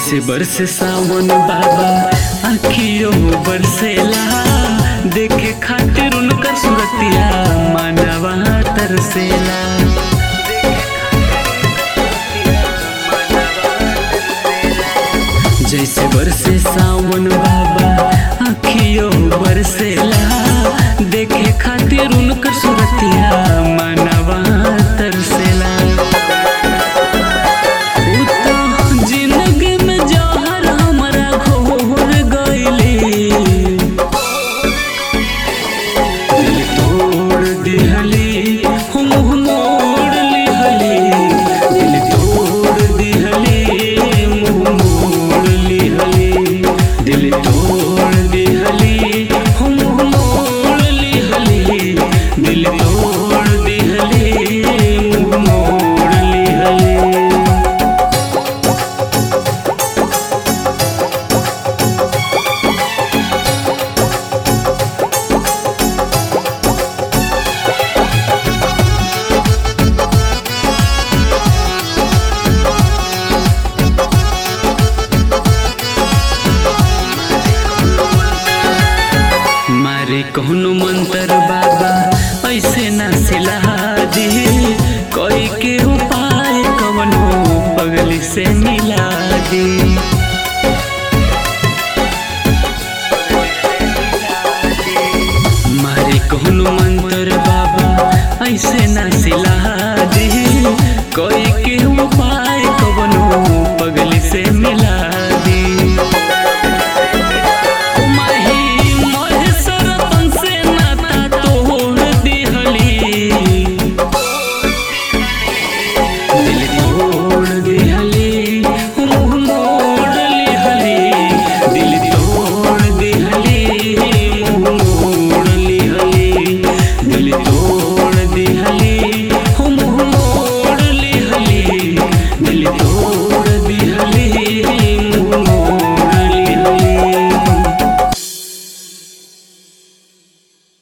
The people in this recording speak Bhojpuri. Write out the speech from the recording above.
जैसे बरसे सावन बाबा आखियों बरसेला देखे खातिर उनकर सुरतिया मानवा तरसेला जैसे बरसे सावन बाबा आखियों बरसेला देखे खातिर उनकर सुरतिया मानवा तरसेला उ तो जिंदगी में जहर हमरा घोर गइली दिल तोड़ दिहली हम मोड़ लिहली दिल तोड़ दिहली मुँह मोड़ लिहली दिल तोड़ दिहली हम मोड़ लिहली दिल तोड़ दिहली मुँह मोड़ लिहली मारे कहनो मंत्र